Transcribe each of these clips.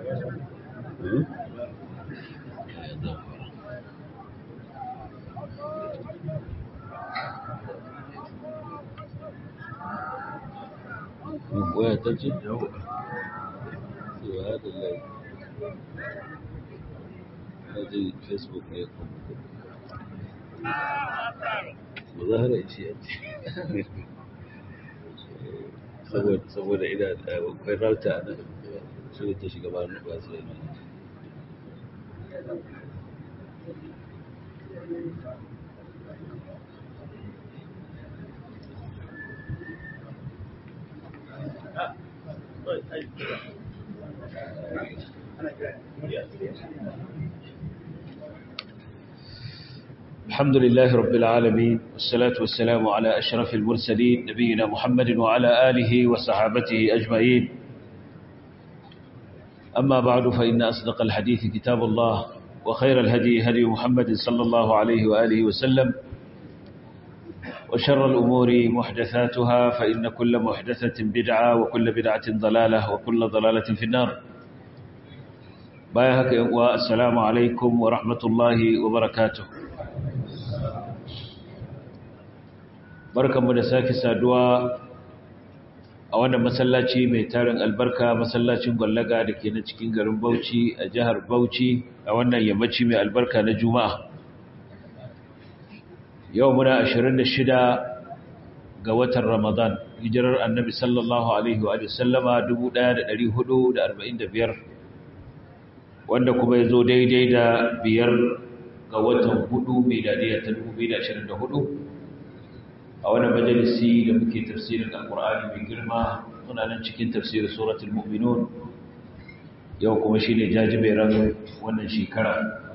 waya ta ce? Subhanallah. Na je Facebook ne kuma. Muzahara ce ya ce. Saboda ina da akwai rauta a nan, shi ta shiga ba na basu da الحمد لله رب العالمين والصلاة والسلام على أشرف المرسلين نبينا محمد وعلى آله وصحابته أجمعين أما بعد فإن أصدق الحديث كتاب الله وخير الهدي هدي محمد صلى الله عليه وآله وسلم وشر الأمور محدثاتها فإن كل محدثة بدعة وكل بدعة ضلالة وكل ضلالة في النار بايهك والسلام عليكم ورحمة الله وبركاته barkanmu da sake saduwa a wannan masallaci mai tarin albarka masallacin gwallaga da ke na cikin garin Bauchi a jihar Bauchi a wannan yammaci mai albarka na Juma'a yau muna 26 ga watan Ramadan hijirar Annabi sallallahu alaihi wa sallama 1445 wanda kuma ya zo daidai da biyar ga watan hudu miladiyar ta 2024 a wani majalisi da muke tafsirin alkur'ani mai girma muna nan cikin tafsirin suratul mu'minun yau kuma shine jajiberan wannan shekara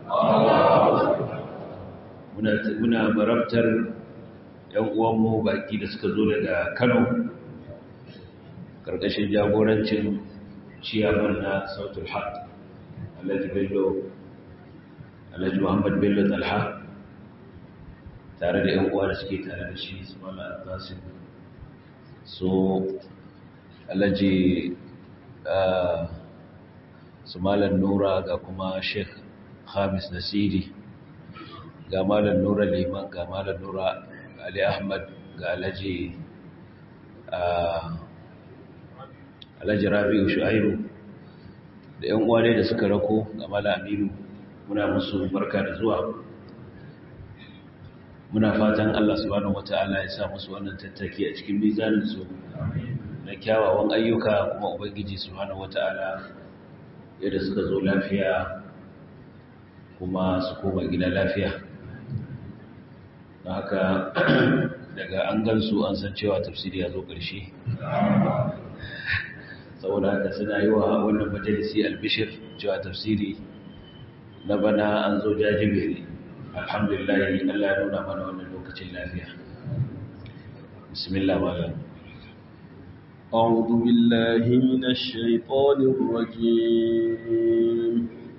muna muna marabtar yan uwanmu baki da suka zo daga Kano karkashin jagorancin ciyaman na sautul haq Alhaji Bello Alhaji Muhammad Bello Talha tare da yan uwa da suke tare da shi su mala albasin so alaji su malar nura ga kuma sheikh hamis nasiri ga malar nura liman ga malar nura ali ahmad ga alaji alaji rabi'u shu'aibu da yan uwa ne da suka rako ga malar aminu muna musu barka da zuwa muna fatan Allah subhanahu wata'ala ya sa musu wannan tattaki a cikin mizanin su na kyawawan ayyuka kuma ubangiji subhanahu wata'ala yadda suka zo lafiya kuma su koma gida lafiya don haka daga an gansu an san cewa tafsiri ya zo ƙarshe saboda haka suna yi wa wannan majalisi albishir cewa tafsiri na bana an zo jajibere alhamdulillah Allah ya nuna mana wannan lokacin lafiya bismillah malam أعوذ بالله من الشيطان الرجيم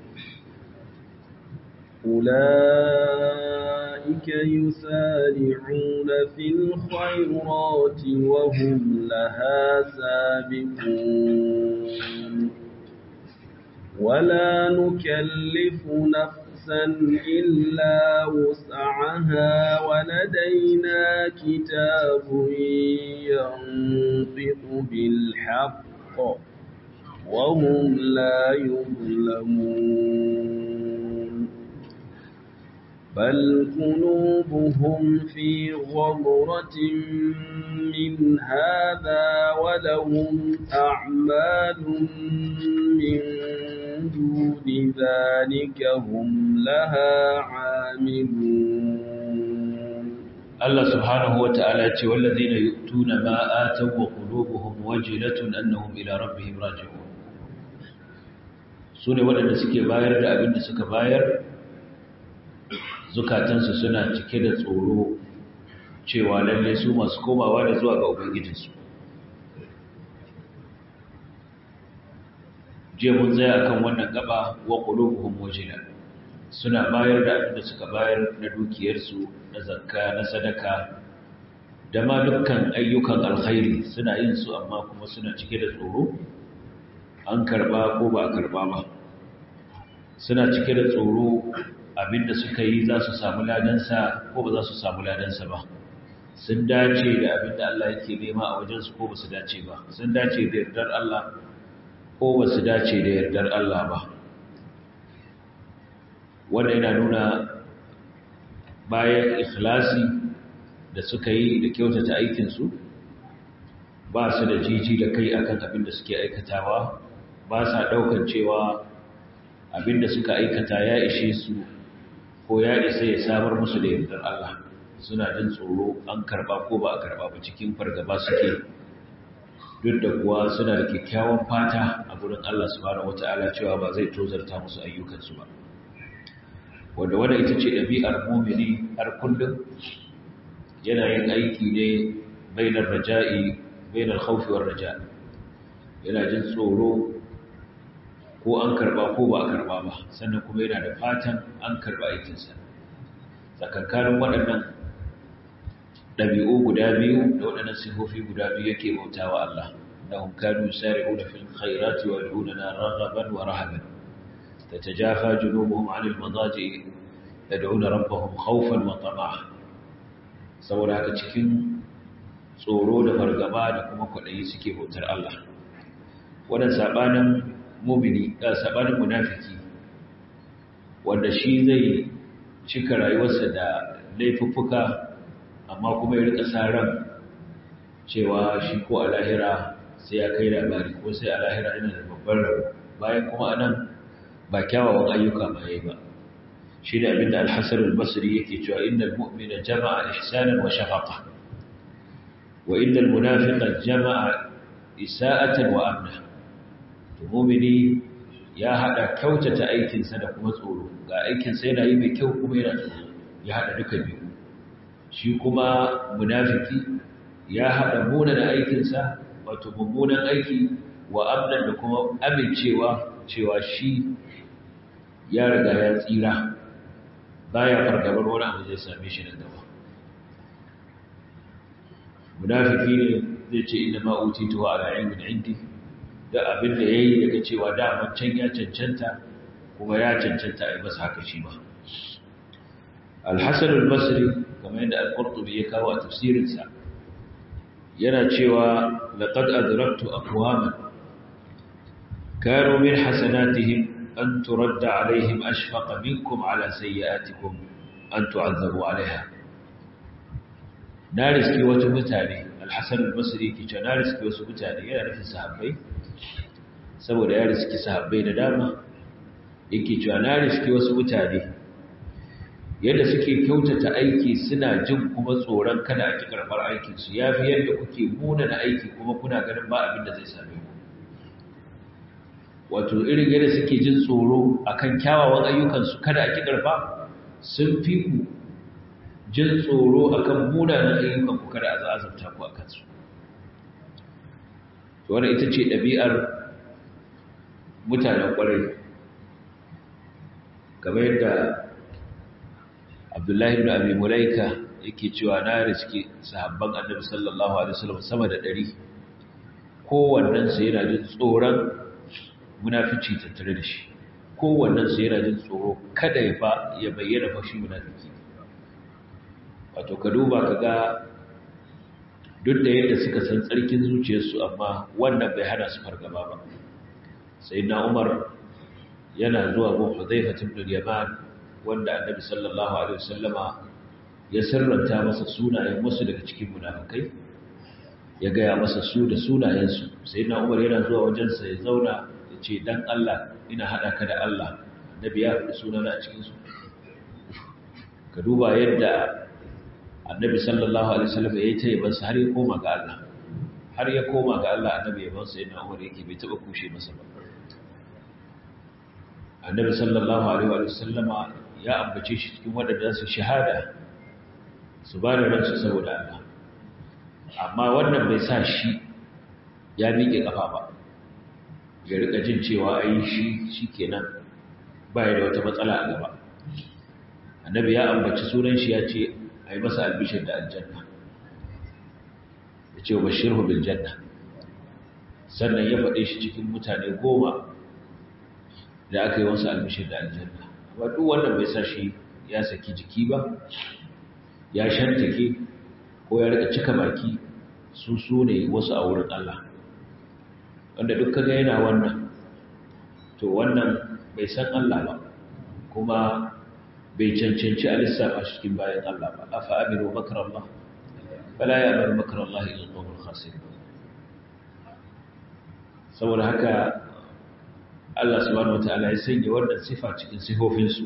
أولئك يسارعون في الخيرات وهم لها سابقون ولا نكلف نفسا نفسا إلا وسعها ولدينا كتاب ينطق بالحق وهم لا يظلمون بل قلوبهم في غمرة من هذا ولهم أعمال من دون ذلك هم لها عاملون الله سبحانه وتعالى والذين يؤتون ما آتوا وقلوبهم وجلة أنهم إلى ربهم راجعون sune waɗanda suke bayar da abin da suka bayar zukatansu suna cike da tsoro cewa lalle su masu komawa da zuwa ga ubangijinsu je mun tsaya kan wannan gaba wa qulubuhum wajila suna bayar da abin da suka bayar na dukiyarsu na zakka na sadaka da ma dukkan ayyukan alkhairi suna yin su amma kuma suna cike da tsoro an karba ko ba a karba ba suna cike da tsoro abinda suka yi za su samu ladansa ko ba za su samu ladansa ba sun dace da abinda Allah yake nema a wajensu ko ba su dace ba sun dace da yardar Allah ko ba su dace da yardar Allah ba wanda yana nuna bayan ikhlasi da suka yi da kyautata aikinsu ba su da jiji da kai akan abin da suke aikatawa ba sa ɗaukar cewa abin da suka aikata ya ishe su ko ya isa ya samar musu da yardar Allah suna jin tsoro an karba ko ba a karba ba cikin fargaba suke duk da kuwa suna da kyakkyawan fata a gurin Allah subhanahu wata'ala cewa ba zai tozarta musu ayyukansu ba wanda wanda ita ce ɗabi'ar mumini har kullum yana yin aiki ne bainar raja'i bainar khawfi war raja yana jin tsoro ko an karba ko ba a karba ba sannan kuma yana da fatan an karba aikinsa tsakankanin waɗannan ɗabi'u guda biyu da waɗannan sifofi guda biyu yake bauta wa Allah da hunkanu sari'una fil khairati wa yad'una raghaban wa rahaban tatajafa junubuhum 'anil madaji yad'una rabbahum khawfan wa tama'a saboda haka cikin tsoro da fargaba da kuma kwaɗayi suke bautar Allah wannan sabanin mumini da sabanin munafiki wanda shi zai cika rayuwarsa da laifuffuka amma kuma ya rika sa ran cewa shi ko a lahira sai ya kai labari ko sai a lahira yana da babban rabo bayan kuma anan ba kyawawan ayyuka ba yayi ba shi da abinda al-hasan al-basri yake cewa innal mu'mina jama'a ihsanan wa shafaqa wa innal munafiqa jama'a isa'atan wa amna to mu'mini ya hada kyautata aikinsa da kuma tsoro ga aikinsa yana yi mai kyau kuma yana tsoro ya hada duka biyu shi kuma munafiki ya haɗa munan aikinsa wato mummunan aiki wa amnan da kuma amincewa cewa shi ya riga ya tsira baya fargabar wani abu zai same shi nan gaba munafiki ne zai ce inda ma utitu wa ala ilmin indi da abin da yayi daga cewa da can ya cancanta kuma ya cancanta a yi masa haka shi ba al-hasan al-basri kamar yadda al-qurtubi ya kawo a tafsirinsa yana cewa laqad adraktu aqwaman kanu min hasanatihim an turadda alaihim ashfaqa minkum ala sayyi'atikum an tu'azzabu alaiha na riski wasu mutane al-hasan al-basri ke cewa na riski wasu mutane yana nufin sahabbai saboda ya riski sahabbai da dama yake cewa na riski wasu mutane yadda suke kyautata aiki suna jin kuma tsoron kada a ki karɓar aikinsu ya fi yadda kuke muna da aiki kuma kuna ganin ba abin da zai same ku wato irin yadda suke jin tsoro akan kyawawan ayyukansu kada a ki karɓa sun fi ku jin tsoro akan munanan ayyukan ku kada a azabta ku a kansu to wannan ita ce ɗabi'ar mutanen ƙwarai kamar yadda abdullahi ibn abi mulaika yake cewa na riski sahabban annabi sallallahu alaihi wasallam sama da 100 kowannen su yana jin tsoron munafici tattare da shi kowannen su yana jin tsoro kada ya fa ya bayyana fa shi munafiki wato ka duba ka ga duk da yadda suka san tsarkin zuciyarsu amma wannan bai hana su fargaba ba sai na umar yana zuwa gun hudhaifa ibn al-yaman wanda annabi sallallahu alaihi wasallama ya sirranta masa sunayen wasu daga cikin munafikai ya gaya masa su da sunayensu sai na umar yana zuwa wajensa ya zauna ya ce dan Allah ina haɗa ka da Allah annabi ya faɗi sunana a cikinsu ka duba yadda annabi sallallahu alaihi wasallam ya yi ta yabansa har ya koma ga Allah har ya koma ga Allah annabi yabansa yana umar yake bai taɓa kushe masa ba annabi sallallahu alaihi wasallama ya ambace shi cikin waɗanda su shahada su ba da ransu saboda Allah amma wannan bai sa shi ya miƙe ƙafa ba ya rika jin cewa ai shi shikenan ba ya da wata matsala a gaba annabi ya ambaci sunan shi ya ce ai masa albishir da aljanna ya ce bashirhu bil janna sannan ya faɗe shi cikin mutane goma da aka yi wasu albishir da aljanna amma duk wannan bai sa shi ya saki jiki ba ya shantake ko ya rika cika baki su su ne wasu a wurin Allah wanda duk kaga yana wannan to wannan bai san Allah ba kuma bai cancanci a lissafa shi cikin bayan Allah ba afa aminu makar Allah fala ya bar makar Allah ila qawmul khasir saboda haka Allah subhanahu wataala ya sanya wannan sifa cikin sifofin su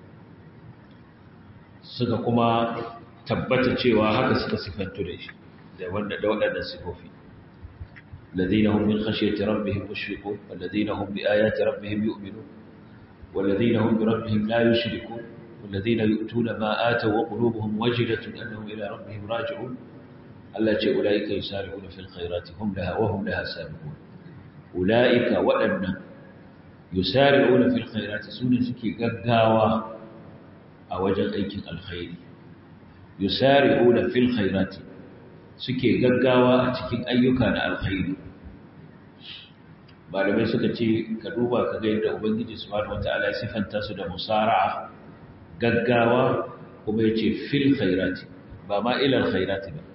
suka kuma tabbata cewa haka suka sifantu da shi da wanda da waɗannan sifofi الذين هم من خشية ربهم مشفقون والذين هم بآيات ربهم يؤمنون والذين هم بربهم لا يشركون والذين يؤتون ما آتوا وقلوبهم وجلة أنهم إلى ربهم راجعون التي أولئك يسارعون في الخيرات هم لها وهم لها سابقون أولئك وأن يسارعون في الخيرات سنة سكي قداوة أوجد أيك الخير يسارعون في الخيرات suke gaggawa a cikin ayyuka na alkhairi malamai suka ce ka duba ka ga yadda ubangiji subhanahu wataala ya sifanta su da musara'a gaggawa kuma yace fil khairati ba ma ila alkhairati ba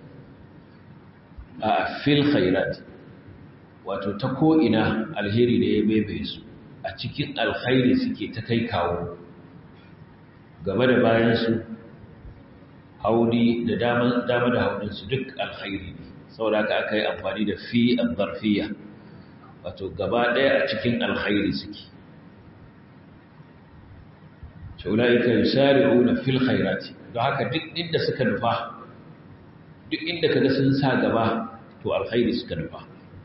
a fil khairati wato ta ko ina alheri da ya bebe su a cikin alkhairi suke ta kai kawo gaba da bayan su hauni da dama da hauninsu duk alkhairi ne saboda haka aka yi amfani da fi al-zarfiyya wato gaba ɗaya a cikin alkhairi suke shaulaika yusari'una fil khairati don haka duk inda suka nufa duk inda kaga sun sa gaba to alkhairi suka nufa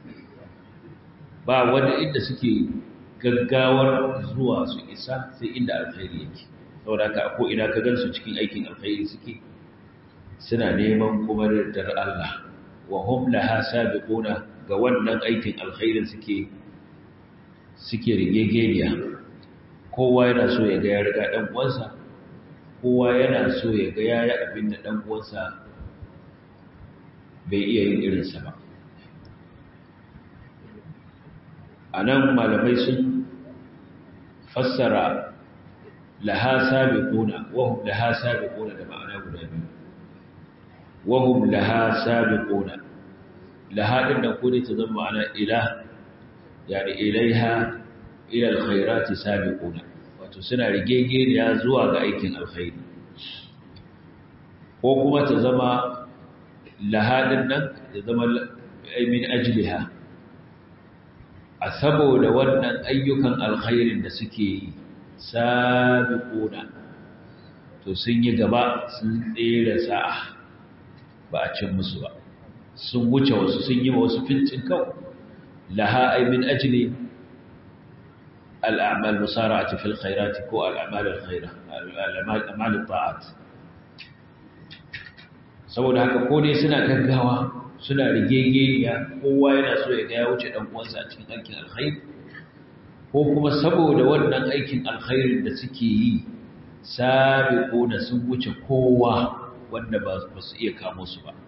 ba wanda inda suke gaggawar zuwa su isa sai inda alkhairi yake saboda haka ko ina ka gansu cikin aikin alkhairi suke suna neman kuma dar Allah wa hum laha sabiquna ga wannan aikin alkhairin suke suke rigegeniya kowa yana so ya ga ya riga dan uwansa kowa yana so ya ga yayi abin da dan uwansa bai iya yin irin sa ba anan malamai sun fassara laha sabiquna wa hum laha sabiquna da ma'ana guda biyu وهم لها سابقون لها إن نقول تضم على إله يعني إليها إلى الخيرات سابقون وتسنى رجيجين يا زواج أيكن الخير وكما تزم لها إن تزم من أجلها أثبوا لونا أيكن الخير نسكي سابقون تسنى جبا سنتير ساعة ba a cin musu ba sun wuce wasu sun yi wasu fincin kau laha ay min ajli al'amal musara'ati fil khairati ko al'amal al-khaira al'amal al-ta'at saboda haka ko dai suna gaggawa suna rigegeniya kowa yana so ya ga ya wuce dan uwansa a cikin aikin alkhairi ko kuma saboda wannan aikin alkhairin da suke yi sabiquna sun wuce kowa wanda ba su iya kamo su ba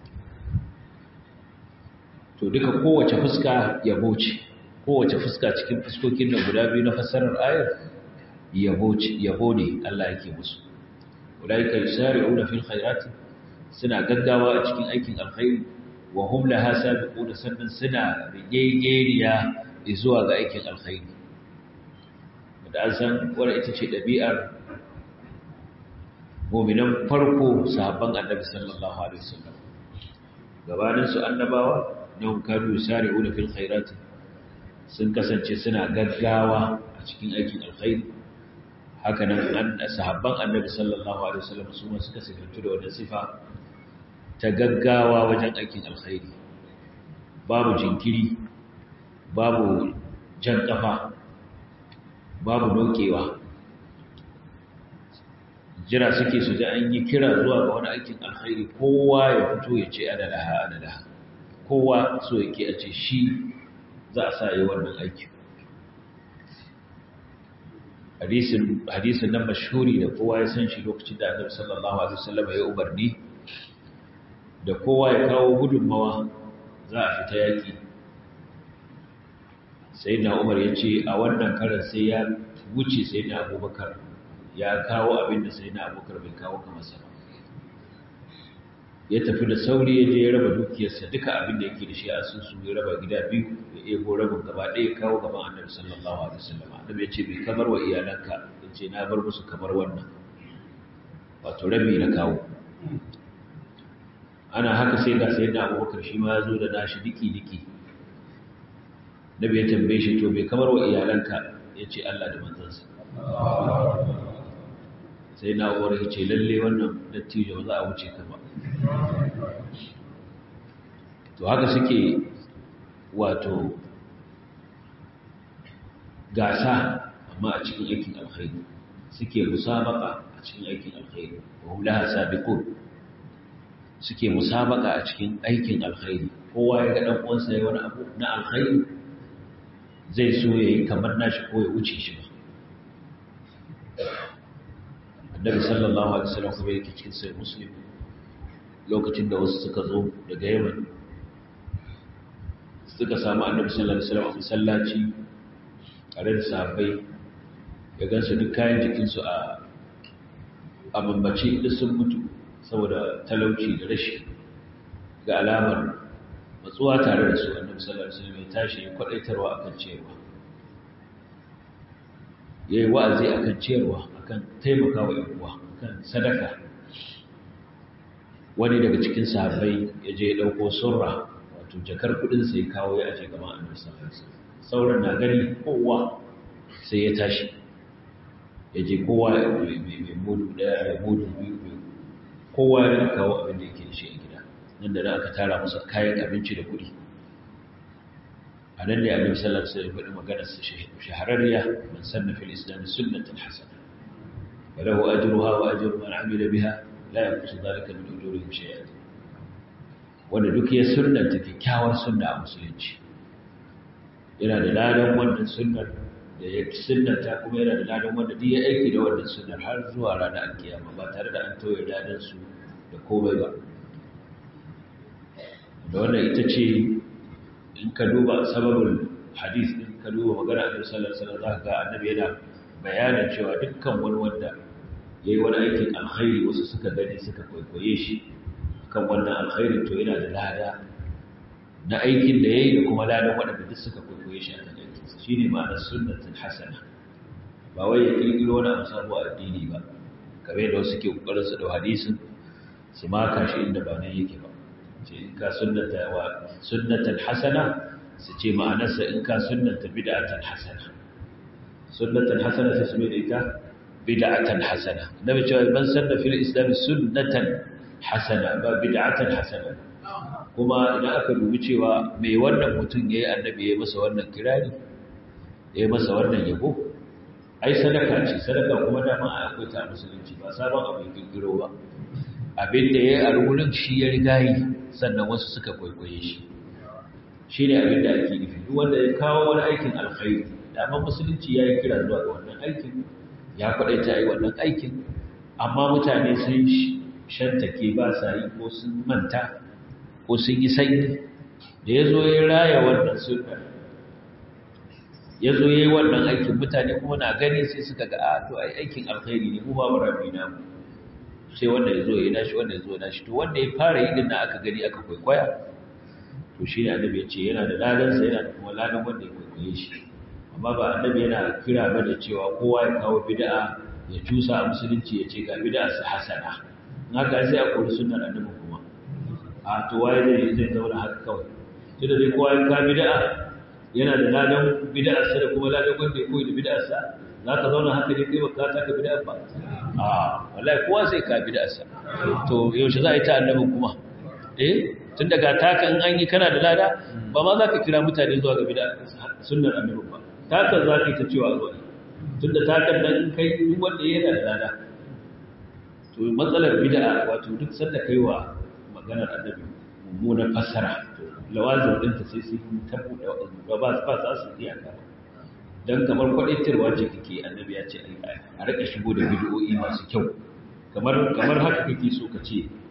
to duka kowace fuska yabo ce kowace fuska cikin fuskokin nan guda biyu na fassarar ayar yabo ce yabo ne Allah yake musu ulaika yusari'una fil khairati suna gaggawa a cikin aikin alkhairi wa hum laha sabiquna sannan suna rigegeniya zuwa ga aikin alkhairi da an san wannan ita ce dabi'ar mu'minan farko sahabban annabi sallallahu alaihi wasallam gabanin su annabawa don kanu yusari'una fil khairati sun kasance suna gaggawa a cikin aikin alkhairi haka nan sahabban annabi sallallahu alaihi wasallam su ma suka sifantu da wannan sifa ta gaggawa wajen aikin alkhairi babu jinkiri babu jan kafa babu dokewa jira suke su ji an yi kira zuwa ga wani aikin alkhairi kowa ya fito ya ce ana laha ana laha kowa so yake a ce shi za a sa yi wannan aikin hadisin nan mashhuri da kowa ya san shi lokacin da annabi sallallahu alaihi wasallam ya umarni da kowa ya kawo gudunmawa za a fita yaki sai na umar ya ce a wannan karan sai ya wuce sai na abubakar ya kawo abin da sai na abubakar bai kawo kamar sa ya tafi da sauri ya je ya raba dukiyarsa duka abin da yake da shi a sun su ya raba gida biyu ya ego rabin gaba ɗaya kawo gaban annabi sallallahu alaihi wasallam annabi ya ce bai kamar wa iyalanka ya ce na bar musu kamar wannan wato rabi na kawo ana haka sai ga sai da abubakar shi ma ya zo da nashi diki-diki nabi ya tambaye shi to bai kamar wa iyalanka ya ce Allah da manzansa sai na uwar ya ce lalle wannan dattijo ba za a wuce ka ba to haka suke wato gasa amma a cikin aikin alkhairi suke musabaka a cikin aikin alkhairi wa hum laha sabiqun suke musabaka a cikin aikin alkhairi kowa ya ga dan uwansa yayi wani abu na alkhairi zai so yayi kamar nashi ko ya wuce shi ba annabi sallallahu alaihi wasallam kuma yake cikin sai muslim lokacin da wasu suka zo daga yaman suka samu annabi sallallahu alaihi wasallam a masallaci tare da sahabbai ya gansu duk kayan jikinsu a a bambace duk sun mutu saboda talauci da rashi ga alamar matsuwa tare da su annabi sallallahu alaihi wasallam ya tashi ya kwadaitarwa akan ciyarwa yayi wa'azi akan ciyarwa akan taimakawa yan uwa akan sadaka wani daga cikin sahabbai ya je ya dauko surra wato jakar kudin sai kawo ya aje gaban annabi sallallahu alaihi wasallam sauran na gani kowa sai ya tashi ya je kowa mai mudu daya da mudu biyu kowa ya kawo abin da yake da shi a gida nan da nan aka tara masa kayan abinci da kuɗi a nan ne annabi sallallahu alaihi wasallam faɗi maganar sa shahararriya man sanna fil islam sunnatan hasana wa lahu ajruha wa ajru man amila biha la yanqusu dhalika min ujurihim shay'an wanda duk ya sunnanta kyakkyawar sunna a musulunci yana da ladan wannan sunnar da ya sunnata kuma yana da ladan wanda duk ya aiki da wannan sunnar har zuwa ranar alkiyama ba tare da an tauye ladan su da komai ba da wannan ita ce in ka duba sababin hadis din ka duba magana annabi sallallahu alaihi wasallam zaka ga annabi yana bayanin cewa dukkan wani wanda yayi wani aikin alkhairi wasu suka gani suka kwaikwaye shi kan wannan alkhairi to yana da lada na aikin da yayi da kuma ladan waɗanda duk suka kwaikwaye shi akan aikinsa shine ma'anar sunnatul hasana ba wai ya kirkiro wani abu sabo a addini ba kamar yadda wasu ke kokarin su da hadisin su maka shi inda ba nan yake ba ce in ka sunnata wa sunnatul hasana su ce ma'anarsa in ka sunnata bid'atul hasana sunnatul hasana sai su mai da ita bid'atul hasana nabi cewa man sanna fil islam sunnatan hasana ba bid'atul hasana kuma idan aka dubi cewa mai wannan mutum yayi annabi yayi masa wannan kirari yayi masa wannan yabo ai sadaka ce sadaka kuma dama akwai ta musulunci ba sabon abu ya kirkiro ba abin da yayi a rubunin shi ya riga yi sannan wasu suka kwaikwaye shi shine abin da ake nufi duk wanda ya kawo wani aikin alkhairi dama musulunci yayi kira zuwa ga wannan aikin ya kwadaita ai wannan aikin amma mutane sun shantake ba sa yi ko sun manta ko sun yi sanyi da ya zo ya raya wannan sunna ya zo ya yi wannan aikin mutane kuma na gani sai suka ga a to ai aikin alkhairi ne mu babu rabi na mu sai wanda ya zo ya nashi wanda ya zo ya nashi to wanda ya fara yi dinna aka gani aka kwaikwaya to shi ne annabi ya ce yana da ladansa yana da kuma ladan wanda ya kwaikwaye shi amma ba annabi yana kira ba da cewa kowa ya kawo bid'a ya cusa a musulunci ya ce ga bid'a su hasana in haka sai a kori sunnar annabi kuma a to waye zai zai zauna haka kawai tunda dai kowa ya kawo bid'a yana da ladan bid'arsa da kuma ladan wanda ya koyi da bid'arsa za ka zauna haka ne kai baka taka bid'a ba a wallahi kowa sai ka bid'arsa to yaushe za a yi ta annabin kuma eh tun daga taka in an yi kana da lada ba ma za ka kira mutane zuwa ga bid'a sunnar annabin ba taka za ka yi ta cewa zuwa tun da takan nan in kai duk wanda yana da lada to matsalar bid'a wato duk sanda kai wa maganar annabi mummunan fassara lawazin ɗinta sai su yi tabbuɗe ba ba ba za su iya ka don kamar kwaɗaitarwa ce kake annabi ya ce a rika shigo da bidiyoyi masu kyau kamar kamar haka kake so ka ce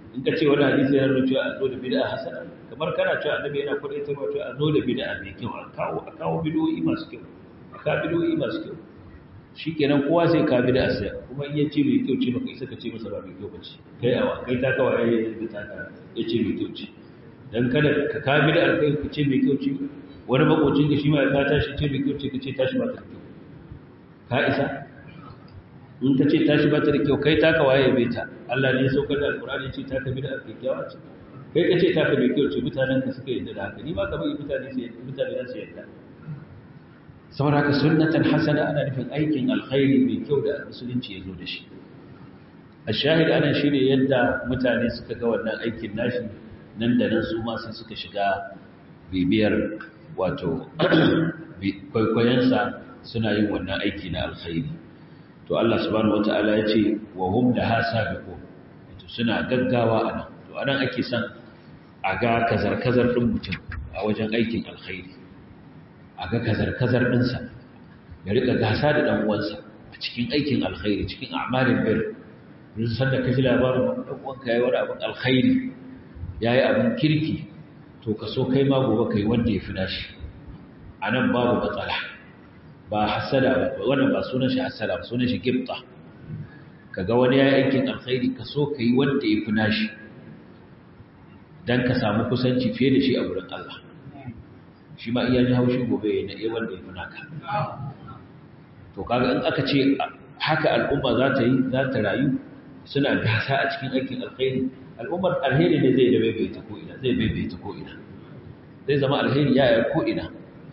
in ka ce wani hadisi yana nuna cewa a zo da bid'a hasana kamar kana cewa annabi yana kwadaitarwa cewa a zo da bid'a mai kyau a kawo a kawo bid'o'i masu kyau a kawo bid'o'i masu kyau shikenan kowa sai ka bid'a sai kuma in ya ce mai kyau ce baka isa ka ce masa ba mai kyau bace kai awa kai ta kawai ya ta ka ya ce mai kyau ce dan kada ka ka bid'a kai ka ce mai kyau ce wani makocin ka shi ma ya tashi ce mai kyau ce ka ce tashi ba ta kyau ka isa in ka ce tashi ba ta da kyau kai taka waye bai ta Allah ne ya saukar da alkur'ani ce taka bi da kyakkyawa ce kai ka ce taka mai kyau ce mutanen ka suka yadda da haka ni ba ka bai mutane su mutane za su yadda saboda haka sunnatan hasana ana nufin aikin alkhairi mai kyau da musulunci ya zo da shi a shahid anan shine yadda mutane suka ga wannan aikin nashi nan da nan su ma sai suka shiga bibiyar wato kwaikwayonsa suna yin wannan aiki na alkhairi to Allah subhanahu wata'ala ya ce wa hum laha sabiqun to suna gaggawa anan to anan ake son a ga kazar-kazar din mutum a wajen aikin alkhairi a ga kazar-kazar dinsa ya rika gasa da dan uwansa a cikin aikin alkhairi cikin a'malin bir duk sanda kaji labarin dan uwanka yayi wani abin alkhairi yayi abin kirki to ka so kai ma gobe kai wanda ya fi nashi anan babu matsala ba hasada ba wannan ba sunan shi hasada ba sunan shi gibta kaga wani yayi aikin alkhairi ka so kai wanda yafi nashi dan ka samu kusanci fiye da shi a gurin Allah shi ma iya ji haushi gobe ne eh wanda yafi naka to kaga in aka ce haka al'umma za ta yi za ta rayu suna gasa a cikin aikin alkhairi al'ummar alheri ne zai da baibaita ko ina zai baibaita ko ina zai zama alheri ya yi ko ina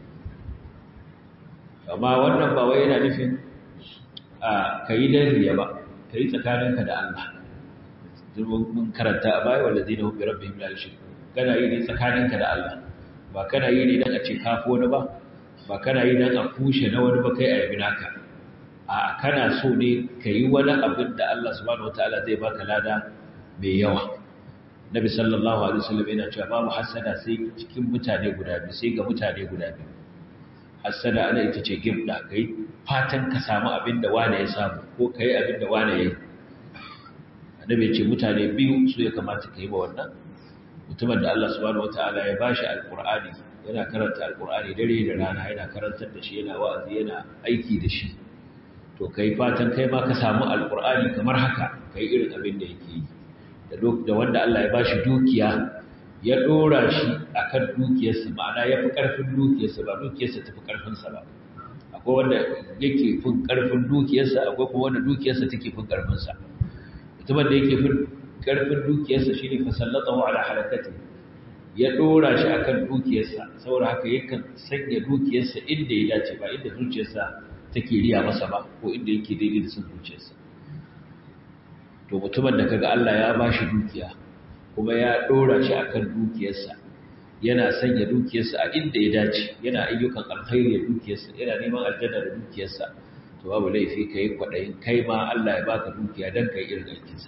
amma wannan ba wai yana nufin a kayi dariya ba kayi tsakaninka da Allah mun karanta a baya wanda zai na hubbi rabbihim la yushriku kana yi ne tsakaninka da Allah ba kana yi ne dan a ce kafo wani ba ba kana yi dan a kushe na wani ba kai a yabi naka a kana so ne kayi wani abin da Allah subhanahu wataala zai baka lada mai yawa Nabi sallallahu alaihi wasallam yana cewa babu hasada sai cikin mutane guda biyu sai ga mutane guda biyu hassada ana ita ce gibda kai fatan ka samu abin da wane ya samu ko kai abin da wane ya yi annabi ce mutane biyu su ya kamata ka yi ba wannan mutumin da Allah subhanahu wataala ya bashi alqur'ani yana karanta alqur'ani dare da rana yana karantar da shi yana wa'azi yana aiki da shi to kai fatan kai ma ka samu alqur'ani kamar haka kai irin abin da yake yi da wanda Allah ya bashi dukiya ya ɗora shi a kan dukiyarsa ma'ana ya fi ƙarfin dukiyarsa ba dukiyarsa ta fi ƙarfinsa ba akwai wanda yake fin ƙarfin dukiyarsa akwai kuma wanda dukiyarsa take fin ƙarfinsa mutumin da yake fin ƙarfin dukiyarsa shi ne fasallata wa ala halakati ya ɗora shi a kan dukiyarsa saboda haka yakan sanya dukiyarsa inda ya dace ba inda zuciyarsa take riya masa ba ko inda yake daidai da son zuciyarsa to mutumin da kaga Allah ya ba shi dukiya kuma ya ɗora shi akan dukiyarsa yana sanya dukiyarsa a inda ya dace yana ayyukan alkhairi da dukiyarsa yana neman aljanna da dukiyarsa to babu laifi ka yi kwaɗayin kai ma Allah ya baka dukiya don ka yi irin aikinsa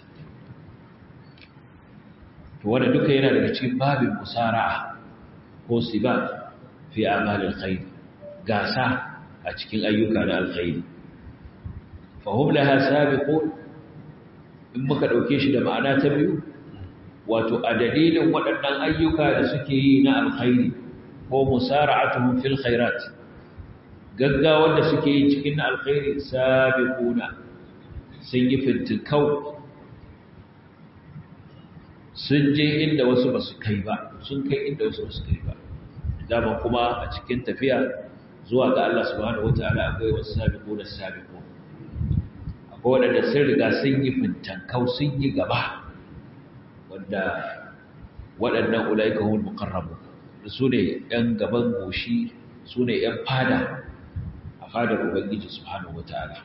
to wanda duka yana daga cikin babin musara'a ko siba fi amalin khairi gasa a cikin ayyuka na alkhairi fa hum laha sabiqun in muka dauke shi da ma'ana ta biyu wato a dalilin waɗannan ayyuka da suke yi na alkhairi ko musara'atuhum fil khairat gaggawar da suke yi cikin alkhairi sabiquna sun yi fintikau sun je inda wasu ba su kai ba sun kai inda wasu ba su kai ba dama kuma a cikin tafiya zuwa ga Allah subhanahu wataala akwai wasu sabiquna sabiqun akwai waɗanda sun riga sun yi fintankau sun yi gaba wanda waɗannan ulaika humul muqarrabu su ne ‘yan gaban goshi su ne ‘yan fada a fadar ubangiji subhanahu wataala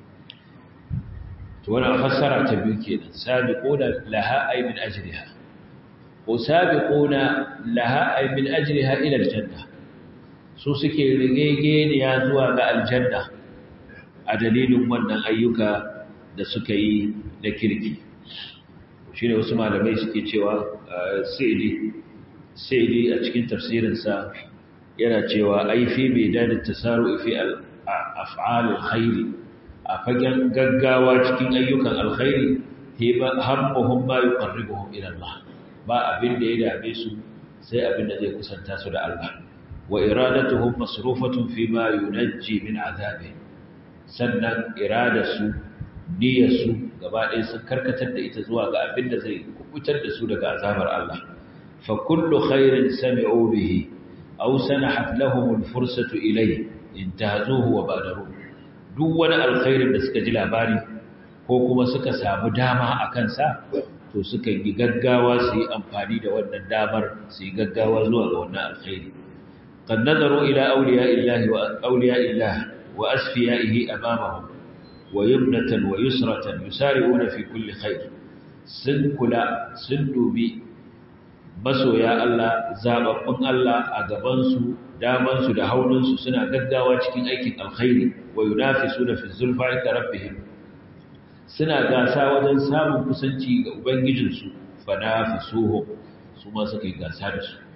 to wannan fassara ta biyu kenan sabiquna laha ay min ajriha ko sabiquna laha ay min ajriha ila aljanna su suke rigege ne ya zuwa ga aljanna a dalilin wannan ayyuka da suka yi da kirki shine wasu malamai suke cewa saidi saidi a cikin tafsirinsa yana cewa ai fi bidan tasaru fi al-af'al al-khair a fagen gaggawa cikin ayyukan alkhairi hammuhum ma yuqarribuhum ila Allah ba abin da ya dame su sai abin da zai kusanta su da Allah wa iradatuhum masrufatun fi ma yunajji min azabi sannan iradarsu niyyarsu gaba ɗaya sun karkatar da ita zuwa ga abin da zai kubutar da su daga azabar Allah fa kullu khairin sami'u bihi aw sanahat lahum al-fursatu ilayhi intahazuhu wa badaru duk wani alkhairin da suka ji labari ko kuma suka samu dama a kansa to suka yi gaggawa su yi amfani da wannan damar su yi gaggawa zuwa ga wannan alkhairi qad nazaru ila awliya illahi wa awliya illahi wa asfiyaihi amamahum wa yumnatan wa yusratan yusari'una fi kulli khair sun kula sun dubi masoya Allah zababbun Allah a gaban su daman su da haunun su suna gaggawa cikin aikin alkhairi wa yunafisuna fi zulfa inda rabbihim suna gasa wajen samun kusanci ga ubangijinsu fanafisuhum su ma suka yi gasa da su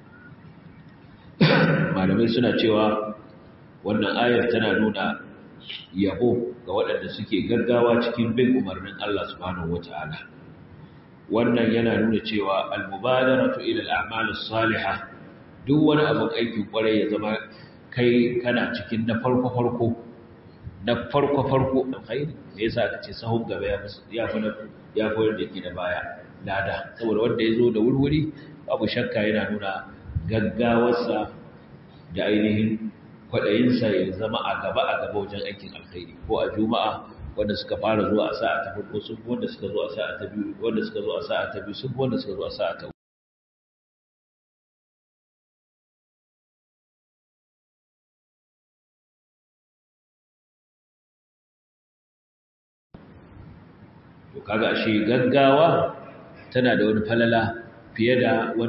malamai suna cewa wannan ayar tana nuna yabo ga waɗanda suke gaggawa cikin bin umarnin Allah subhanahu wata'ala wannan yana nuna cewa al-mubadaratu ila al-a'mal as-salihah duk wani abin aikin kwarai ya zama kai kana cikin na farko farko na farko farko alkhairi me yasa aka ce sahun gaba ya ya fi ya fi wanda yake da baya lada saboda wanda ya zo da wurwuri babu shakka yana nuna gaggawarsa da ainihin kwaɗayinsa ya zama a gaba a gaba wajen aikin alkhairi ko a juma'a wanda suka fara zuwa a sa'a ta farko sun fi wanda suka zo a sa'a ta biyu wanda suka zo a sa'a ta biyu sun fi wanda suka zo a sa'a ta to kaga ashe gaggawa tana da wani falala fiye da wani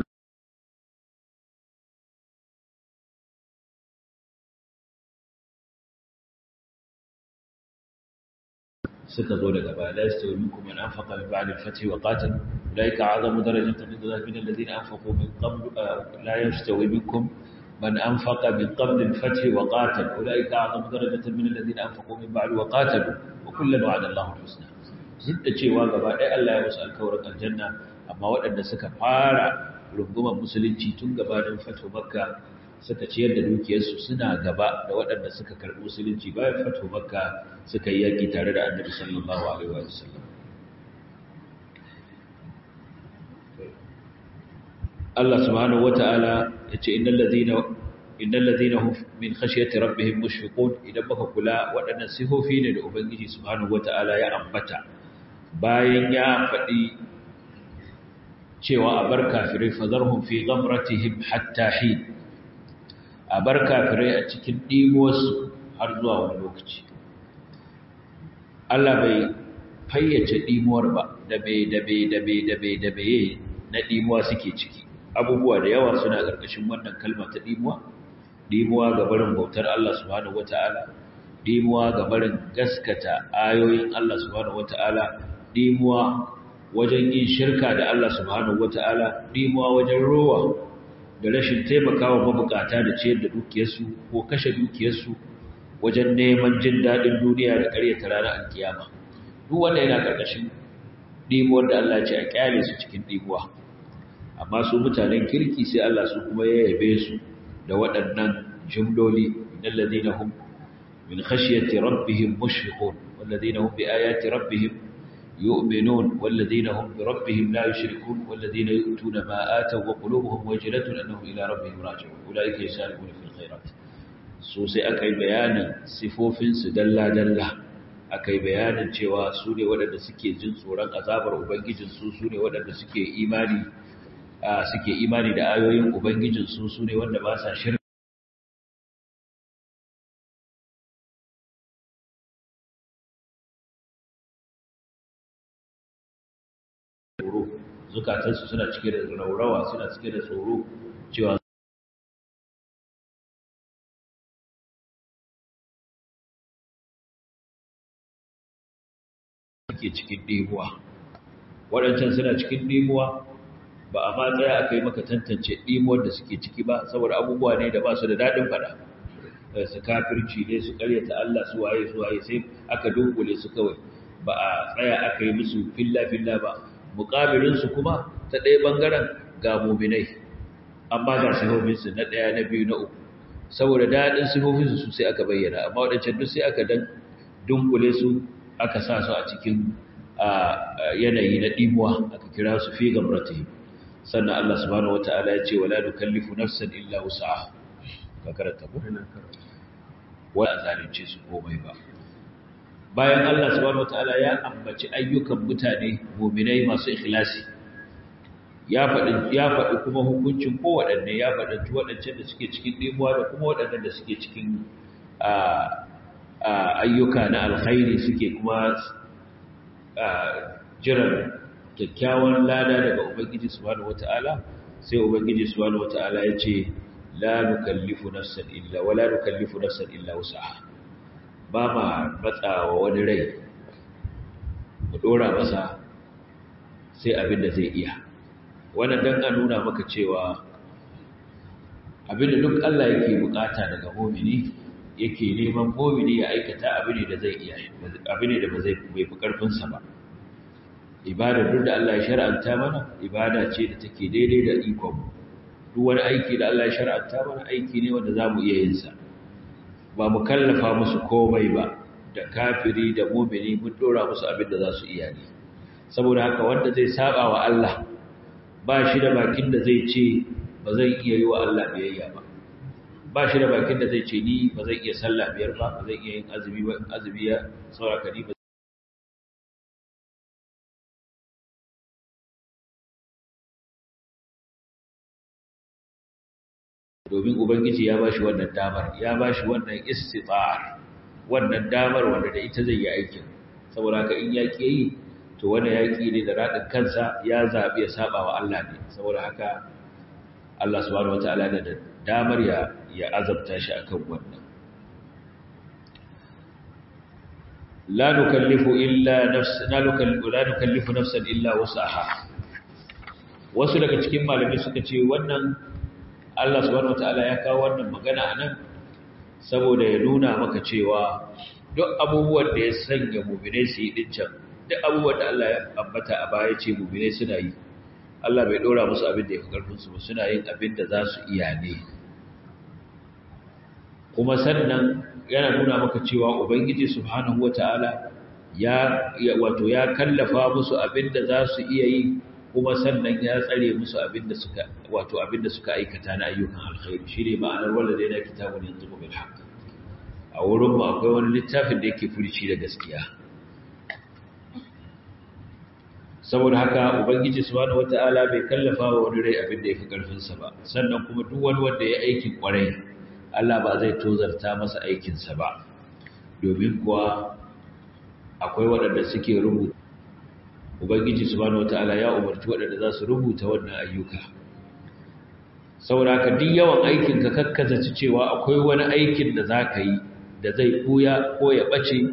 suka zo daga baya la yastawi minkum man anfaqa min ba'di al-fath wa qatal ulaika a'zamu darajatan min min alladhina anfaqu min qabl la yastawi minkum man anfaqa min qabl al-fath wa qatal ulaika a'zamu darajatan min alladhina anfaqu min ba'd wa qatalu wa kullan wa'ada Allahu al-husna duk da cewa gaba ɗaya Allah ya musu alkawarin aljanna amma waɗanda suka fara rungumar musulunci tun gabanin fatu makka suka ciyar da dukiyarsu suna gaba da waɗanda suka karɓi musulunci bayan fatu makka suka yi yaƙi tare da annabi sallallahu alaihi wa sallam Allah subhanahu wata'ala ya ce innal ladina innal ladina hum min khashyati rabbihim mushfiqun idan baka kula waɗannan sifofi ne da ubangiji subhanahu wata'ala ya ambata bayan ya faɗi cewa a bar kafirai fazarhum fi ghamratihim hatta hin a bar kafirai a cikin ɗimuwarsu har zuwa wani lokaci Allah bai fayyace ɗimuwar ba da bai da bai da bai da bai da bai na ɗimuwa suke ciki abubuwa da yawa suna ƙarƙashin wannan kalma ta ɗimuwa ɗimuwa ga barin bautar Allah subhanahu wata'ala ɗimuwa ga barin gaskata ayoyin Allah subhanahu wata'ala ɗimuwa wajen yin shirka da Allah subhanahu wata'ala ɗimuwa wajen rowa da rashin taimakawa mabukata da ciyar da dukiyarsu ko kashe dukiyarsu wajen neman jin daɗin duniya da ƙaryata ranar alkiyama duk wanda yana ƙarƙashin ɗimuwar da Allah ce a ƙyale su cikin ɗimuwa amma su mutanen kirki sai Allah su kuma ya yabe su da waɗannan jumloli innal ladina hum min khashyati rabbihim mushfiqun wal ladina hum bi ayati rabbihim يؤمنون والذين هم بربهم لا يشركون والذين يؤتون ما آتوا وقلوبهم وجلة أنهم إلى ربهم راجعون أولئك يسارعون في الخيرات سوسي أكي بيانا سفوف سدلا دلا أكي بيانا cewa su ne waɗanda suke jin tsoron azabar ubangijinsu su ne waɗanda suke imani suke imani da ayoyin ubangijinsu su ne wanda ba sa shirka tsoro zukatansu suna cike da raurawa suna cike da tsoro cewa suke cikin ɗimuwa waɗancan suna cikin ɗimuwa ba a ma tsaya aka yi maka tantance ɗimuwar da suke ciki ba saboda abubuwa ne da ba su da daɗin faɗa su kafirci ne su ƙaryata Allah su waye su waye sai aka dunkule su kawai ba a tsaya aka yi musu filla-filla ba muƙabilinsu kuma ta ɗaya ɓangaren ga muminai amma ga sifofinsu na ɗaya na biyu na uku saboda daɗin sifofinsu su sai aka bayyana amma waɗancan duk sai aka dan dunkule su aka sa su a cikin yanayi na ɗimuwa aka kira su fi gamrati sannan Allah subhanahu wata'ala ya ce wala nukallifu nafsan illa wus'aha ka karanta ko wala zalunce su komai ba bayan Allah subhanahu wata'ala ya ambaci ayyukan mutane mu'minai masu ikhlasi ya faɗi ya faɗi kuma hukuncin kowaɗanne ya faɗi waɗancan da suke cikin ɗimuwa da kuma waɗannan da suke cikin ayyuka na alkhairi suke kuma jiran kyakkyawan lada daga ubangiji subhanahu wata'ala sai ubangiji subhanahu wata'ala ya ce la nukallifu nafsan illa wala nukallifu nafsan illa wus'aha ba ma matsawa wani rai mu dora masa sai abin da zai iya wannan dan a nuna maka cewa abin da duk Allah yake bukata daga mu'mini yake neman mu'mini ya aikata abin da zai iya abin da ba zai bai fi karfin sa ba ibada duk da Allah ya shar'anta mana ibada ce da take daidai da ikon mu duk wani aiki da Allah ya shar'anta mana aiki ne wanda zamu iya yin sa ba mu kallafa musu komai ba da kafiri da mu'mini mun dora musu abin da za su iya ne saboda haka wanda zai saba wa Allah ba shi da bakin da zai ce ba zai iya yi wa Allah biyayya ba ba shi da bakin da zai ce ni ba zai iya sallah biyar ba ba zai iya yin azumi ba azumi ya sauraka ni ba domin ubangiji ya bashi wannan damar ya bashi wannan istita'ar wannan damar wanda da ita zai yi aikin saboda haka in yaki yi to wannan yaki ne da radin kansa ya zabi ya saba wa Allah ne saboda haka Allah subhanahu wataala da damar ya ya azabta shi akan wannan la nukallifu illa nafsan la nukallifu la nukallifu nafsan illa wusaha wasu daga cikin malamai suka ce wannan Allah subhanahu wataala ya kawo wannan magana anan saboda ya nuna maka cewa duk abubuwan da ya sanya mu'minai su yi dincan duk abubuwan da Allah ya ambata a baya ce mu'minai suna yi Allah bai dora musu abin da ya fi karfin su ba suna yin abin da za su iya ne kuma sannan yana nuna maka cewa ubangiji subhanahu wataala ya wato ya kallafa musu abin da za su iya yi kuma sannan ya tsare musu abinda suka wato abinda suka aikata na ayyukan alkhairi shine ma'anar wanda dai na kitabun yanzu bil haqq a wurin mu akwai wani littafin da yake furici da gaskiya saboda haka ubangiji subhanahu wataala bai kallafa wa wani rai abinda yafi karfin sa ba sannan kuma duk wani wanda ya aikin kwarai Allah ba zai tozarta masa aikin sa ba domin kuwa akwai waɗanda suke rubuta ubangiji subhanahu wataala ya umarci waɗanda za su rubuta wannan ayyuka saboda duk yawan aikin ka kakkaza ci cewa akwai wani aikin da za ka yi da zai buya ko ya ɓace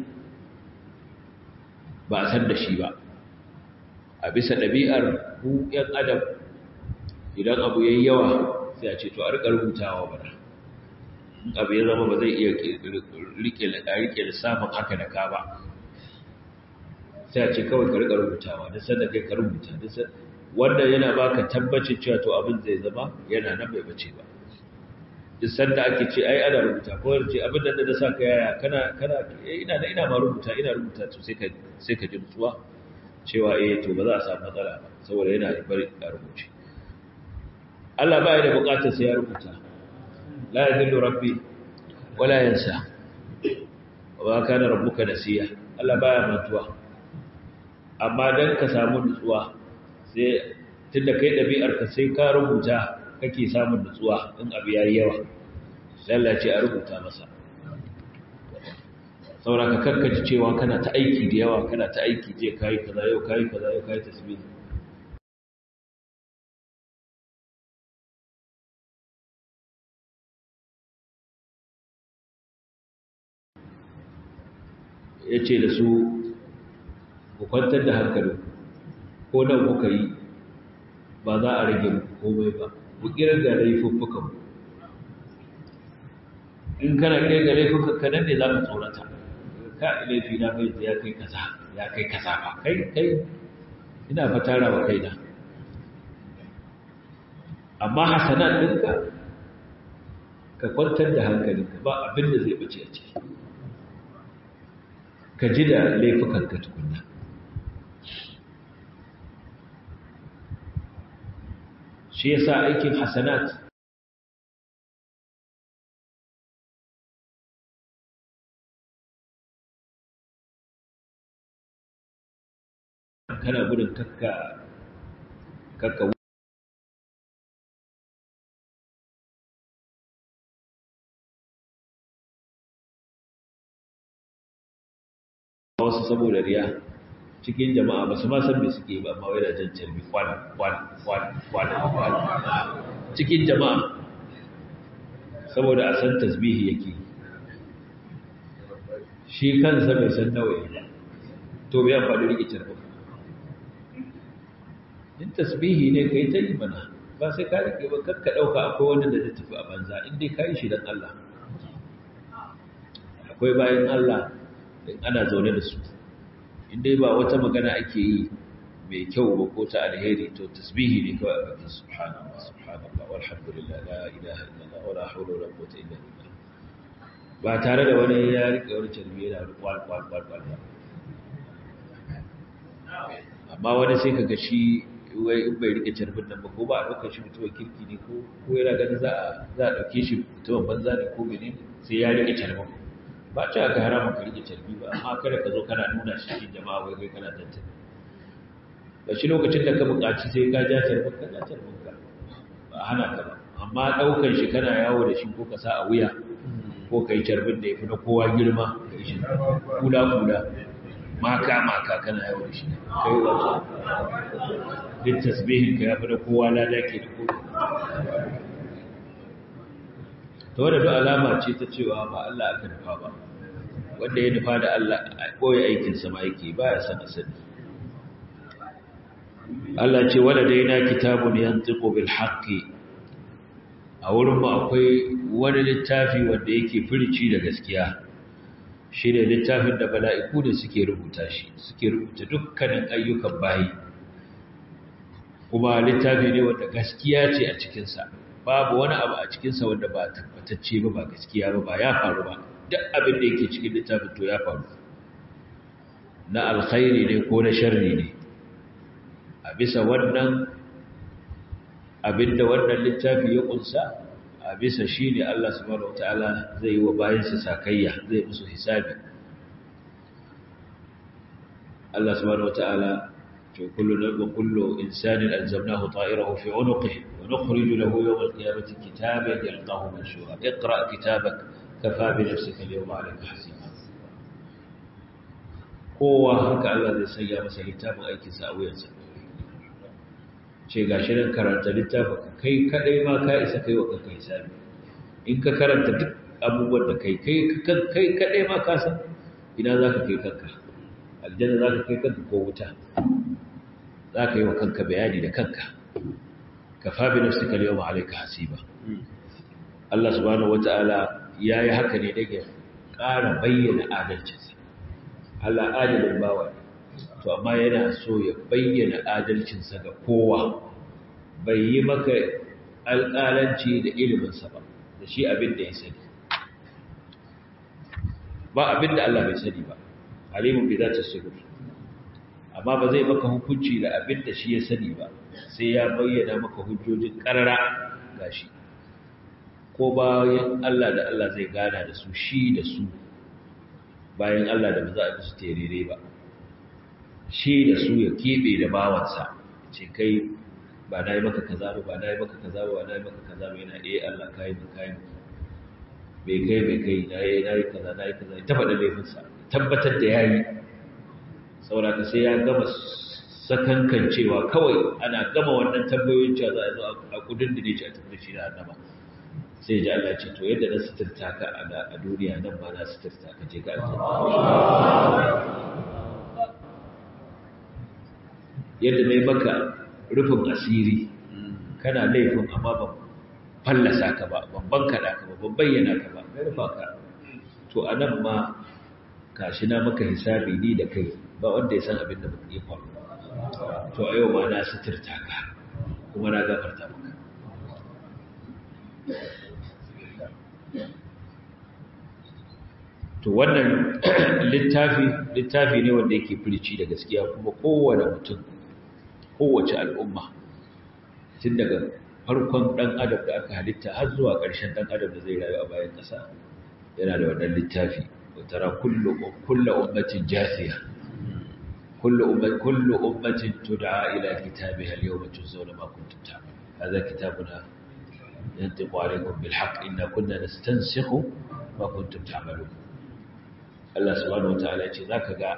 ba a san da shi ba a bisa ɗabi'ar ku ‘yan adam idan abu ya yi yawa sai a ce to a riƙa rubutawa bana abu ya zama ba zai iya rike lissafin haka da ka ba sai a ce kawai ka riƙa rubutawa da sanda kai ka rubuta wanda yana baka tabbacin cewa to abin zai zama yana nan bai bace ba duk sanda ake ce ai ana rubuta ko ce abin da da sa ka yaya kana kana ina da ina ma rubuta ina rubuta to sai ka sai ka ji nutsuwa cewa eh to ba za a samu matsala ba saboda yana da bari a rubuce Allah ba ya da bukatar sai ya rubuta la yadillu rabbi wala yansa wa kana rabbuka nasiya Allah baya mantuwa amma dan ka samu nutsuwa sai tunda kai dabi'ar ka sai ka rubuta kake samun nutsuwa in abu yayi yawa lallace a rubuta masa saboda ka karkaci cewa kana ta aiki da yawa kana ta aiki je kai kaza yau kai kaza yau kai tasbih yace da su ku kwantar da hankali ko nan kuka yi ba za a rage komai ba ku kirga laifuffukan in kana kirga laifuffukan nan ne za ka tsorata ka laifi na mai ya kai kaza ya kai kaza ba kai kai ina fa tara wa kaina amma hasanat ɗinka ka kwantar da hankalinka ba abin da zai bace a ciki ka ji da laifukanka tukunna shi yasa aikin hasanat kana gudun kakka kakka wasu saboda riya cikin jama'a ba su ma san me suke ba amma wai da jan carbi kwan kwan kwan kwan kwan cikin jama'a saboda a san tasbihi yake shi kansa bai san nawa ba to bai amfani rike carbi in tasbihi ne kai ta yi mana ba sai ka rike ba kakka dauka akwai wanda da zai tafi a banza in dai ka yi shi dan Allah akwai bayan Allah in ana zaune da su inda ba wata magana ake yi mai kyau ba ko ta alheri to tasbihi ne kawai a bakin subhanallah subhanallah walhamdulillah la ilaha illallah wala hawla wala quwwata illa billah ba tare da wani ya rike wani tarbi yana kwal kwal kwal kwal amma wani sai kaga shi wai in bai rike tarbin nan ba ko ba a ɗaukar shi mutumin kirki ne ko ko yana ganin za a za a ɗauke shi mutumin banza ne ko menene sai ya rike tarbin ba ce aka harama ka rike carbi ba amma kada ka zo kana nuna shi cikin jama'a wai kai kana tantance ba shi lokacin da ka buƙaci sai ka ja carbin ka ja carbin ka ba hana ka ba amma ɗaukar shi kana yawo da shi ko ka sa a wuya ko ka yi carbin da ya fi na kowa girma ka yi shi kula kula maka maka kana yawo da shi kai wato duk tasbihin ka ya fi na kowa lada ke da kowa ta wadda duk alama ce ta cewa ba Allah aka nufa ba wanda ya nufa da Allah a ɓoye aikinsa ma yake ba ya san asali Allah ce wadda dai na kitabun yantiqu bil haqqi a wurin mu akwai wani littafi wanda yake firici da gaskiya shi ne littafin da bala'iku da suke rubuta shi suke rubuta dukkanin ayyukan bayi kuma littafi ne wanda gaskiya ce a cikinsa babu wani abu a cikinsa wanda ba tabbatacce ba ba gaskiya ba ba ya faru ba duk abin da yake cikin littafin to ya faru na alkhairi ne ko na sharri ne a bisa wannan abin da wannan littafi ya kunsa a bisa shi ne Allah subhanahu wataala zai yi wa bayansa sakayya zai musu hisabi Allah subhanahu wataala كل وكل إنسان ألزمناه طائره في عنقه ونخرج له يوم القيامة كتابا يلقاه منشورا اقرأ كتابك كفى بنفسك اليوم عليك حسيبا kowa haka Allah zai sanya masa littafin aikinsa a wuyansa ce ga shi nan karanta littafin kai kadai ma ka isa kai wa kanka hisabi in ka karanta duk abubuwan da kai kai kadai ma ka san ina za ka kai kanka aljanna za ka kai kanka ko wuta za ka yi wa kanka bayani da kanka ka fabi nafsi ka yau ma'alaika hasiba Allah subhanahu wata'ala ya yi haka ne daga ƙara bayyana adalcinsa Allah adalin bawa to amma yana so ya bayyana adalcinsa ga kowa bai yi maka alƙalanci da iliminsa ba da shi abin da ya sani ba abin da Allah bai sani ba alimun bi za ta shigar amma ba zai maka hukunci da abin da shi ya sani ba sai ya bayyana maka hujjojin karara gashi ko bayan Allah da Allah zai gana da su shi da su bayan Allah da ba za a bi su terere ba shi da su ya keɓe da bawansa ce kai ba na yi maka kaza ba ba na yi maka kaza ba ba na yi maka kaza ba yana eh Allah kayi mu kayi mu bai kai bai kai na yi na yi kaza na yi kaza ta faɗa laifinsa tabbatar da ya yi sauraka sai ya gama sakankan cewa kawai ana gama wannan tambayoyin cewa za a zo a kudin da ne ce a tafi shi da annaba sai ji Allah ce to yadda na suturta ka a duniya nan ba na suturta ka je ga yadda na yi maka rufin asiri kana laifin amma ban fallasa ka ba ban bankaɗa ka ba ban bayyana ka ba na rufa ka to a nan ma kashi na maka hisabi ni da kai ba wanda ya san abin da muka yi faru to a yau ma na suturta ka kuma na gafarta maka to wannan littafi littafi ne wanda yake firici da gaskiya kuma kowane mutum kowace al'umma tun daga farkon ɗan adam da aka halitta har zuwa ƙarshen ɗan adam da zai rayu a bayan ƙasa yana da wannan littafi وترى كل كل أمة جاثية كل أمة كل أمة تدعى إلى كتابها اليوم تجزون ما كنتم تعملون هذا كتابنا ينطق عليكم بالحق إنا كنا نستنسخ ما كنتم تعملون الله سبحانه وتعالى يقول ذاك قال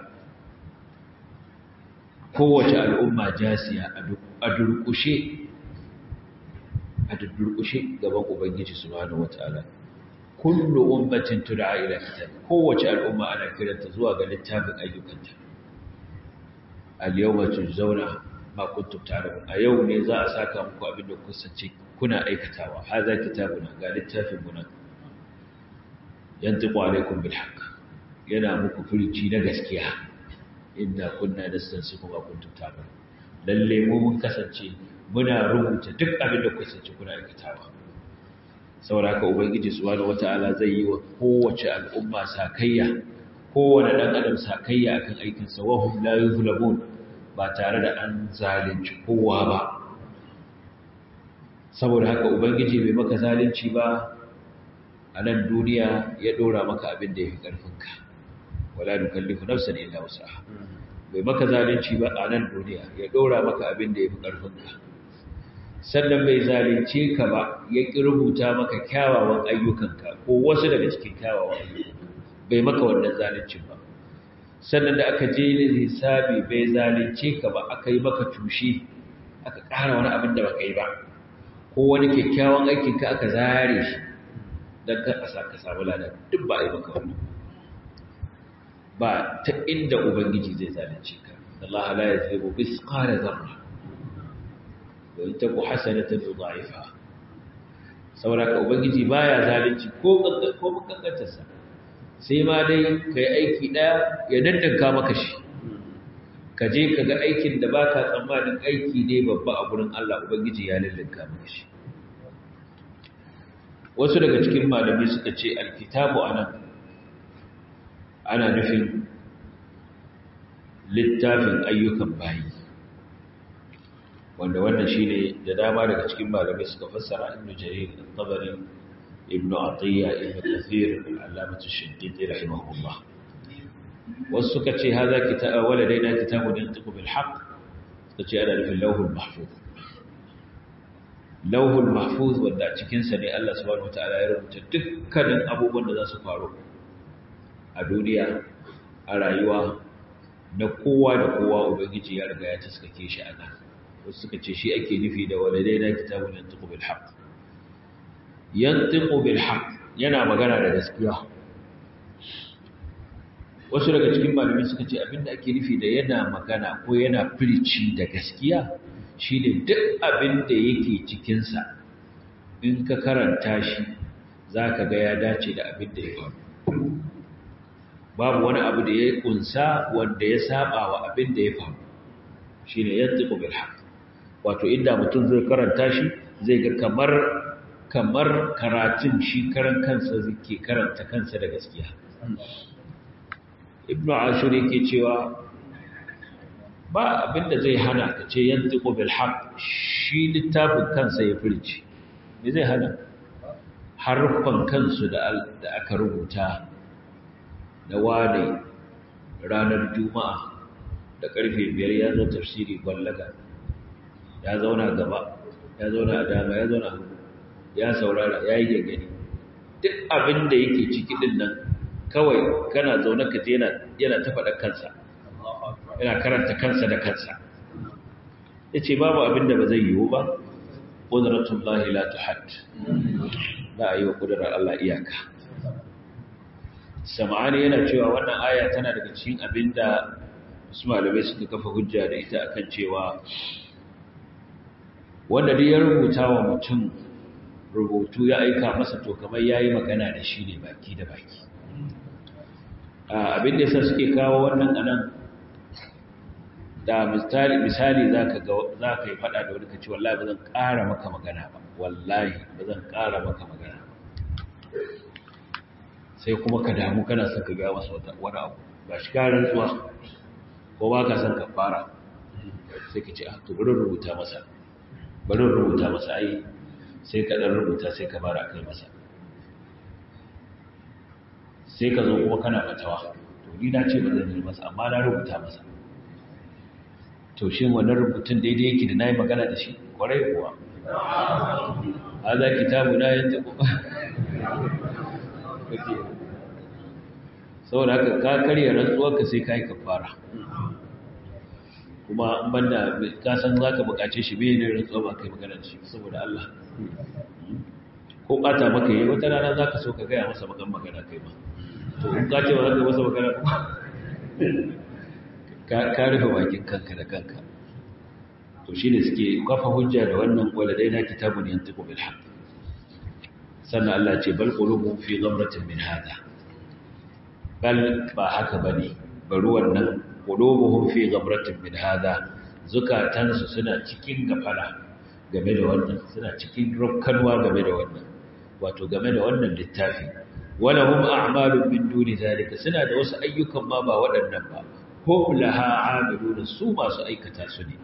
kowace al'umma jasiya a durƙushe a durƙushe gaban ubangiji subhanahu wataala kullu ummatin tud'a ila kitab kowace al'umma ana kiranta zuwa ga littafin ayyukanta al-yawma tujzauna ma kuntum ta'lamun a yau ne za a saka muku abin da kuka sace kuna aikatawa hadha kitabuna ga littafin mu nan yantiqu alaykum bil haqq yana muku furici na gaskiya inna kunna nastansiku ma kuntum ta'lamun lalle mu mun kasance muna rubuta duk abin da kuka sace kuna aikatawa saboda haka ubangiji subhanahu wataala zai yi wa kowace al'umma sakayya kowane dan adam sakayya akan aikin sa wahum la yuzlamun ba tare da an zalunci kowa ba saboda haka ubangiji bai maka zalunci ba a nan duniya ya dora maka abin da yafi karfinka wala nukallifu nafsan illa wus'aha bai maka zalunci ba a nan duniya ya dora maka abin da yafi karfinka sannan bai zalunce ka ba ya ƙi rubuta maka kyawawan ayyukanka ko wasu daga cikin kyawawan ayyukanka bai maka wannan zaluncin ba sannan da aka je ne hisabi bai zalunce ka ba aka yi maka tushe aka ƙara wani abin da baka yi ba ko wani kyakkyawan aikinka aka zare shi don ka ƙasa ka samu lada duk ba a yi maka wannan ba ta inda ubangiji zai zalunce ka Allah la yazlimu bisqala zarra wai ta ku hasanatan yudha'ifa saboda ubangiji baya zalunci ko ko kankantarsa sai ma dai kai aiki daya ya dandanka maka shi ka je ka ga aikin da baka tsammanin aiki ne babba a gurin Allah ubangiji ya lallanka maka shi wasu daga cikin malamai suka ce alkitabu anan ana nufin littafin ayyukan bayi wanda wannan shine da dama daga cikin malamai suka fassara ibnu jarir al-tabari ibnu atiyya ibnu kathir al-allamah ash-shaddidi rahimahullah wasu suka ce hadha kitab waladaina kitabun yantiqu bil haqq suka ce ana nufin lawhul mahfuz lawhul mahfuz wanda a cikin sa ne Allah subhanahu wataala ya rubuta dukkanin abubuwan da za su faru a duniya a rayuwa na kowa da kowa ubangiji ya riga ya taskake shi a nan wasu suka ce shi ake nufi da waladai na kitabun yantiqu bil haqq yantiqu bil haqq yana magana da gaskiya wasu daga cikin malamai suka ce abinda ake nufi da yana magana ko yana firici da gaskiya shine duk abinda yake cikin sa in ka karanta shi zaka ga ya dace da abinda ya faru babu wani abu da ya kunsa wanda ya saba wa abinda ya faru shine yantiqu bil haqq wato inda mutum zai karanta shi zai ga kamar kamar karatun shi karan kansa zai karanta kansa da gaskiya ibnu ashur yake cewa ba abinda zai hana ka ce yantiqu bil haqq shi littafin kansa ya furci me zai hana harfan kansu da da aka rubuta da wane ranar juma'a da karfe biyar ya zo tafsiri gwallaga ya zauna gaba ya zauna a dama ya zauna ya saurara ya yi gangani duk abin da yake ciki din nan kawai kana zaune ka je yana ta faɗa kansa yana karanta kansa da kansa ya ce babu abin da ba zai yiwu ba ƙuduratun lahi la tuhad ba a yi wa ƙudurar Allah iyaka sama'ani yana cewa wannan aya tana daga cikin abin da wasu malamai suka kafa hujja da ita akan cewa wanda duk ya rubuta wa mutum rubutu ya aika masa to kamar ya yi magana da shi ne baki da baki abin da yasa suke kawo wannan anan da misali misali zaka ga zaka yi fada da wani kace wallahi bazan ƙara maka magana ba wallahi bazan ƙara maka magana ba sai kuma ka damu kana son ka ga masa wani abu ba shi ka rantsuwa ko ba ka son ka fara sai ka ce a to bari rubuta masa bari rubuta masa ai sai ka dan rubuta sai ka bara kai masa sai ka zo kuma kana fatawa to ni na ce ba zan yi masa amma na rubuta masa to shi wannan rubutun daidai yake da nayi magana da shi kwarai kuwa hada kitabu na yanta kuma saboda haka ka karya rantsuwarka sai ka yi kafara kuma an banda ka san za ka bukace shi bai ne rantsuwa ba kai magana da shi saboda Allah ko bata maka yi wata rana za ka so ka gaya masa magan magana kai ma to in ka ce ba za ka masa magana kuma ka rufe bakin kanka da kanka to shi ne suke kafa hujja da wannan waladai na kitabun yantiqu bil haqq sannan Allah ce bal qulubuhum fi ghamratin min hada bal ba haka bane bari wannan qulubuhum fi ghamratin min hada zukatansu suna cikin gafala game da wannan suna cikin rukkanwa game da wannan wato game da wannan littafi wala hum a'malun min duni zalika suna da wasu ayyukan ma ba waɗannan ba hum laha amiluna su masu aikata su ne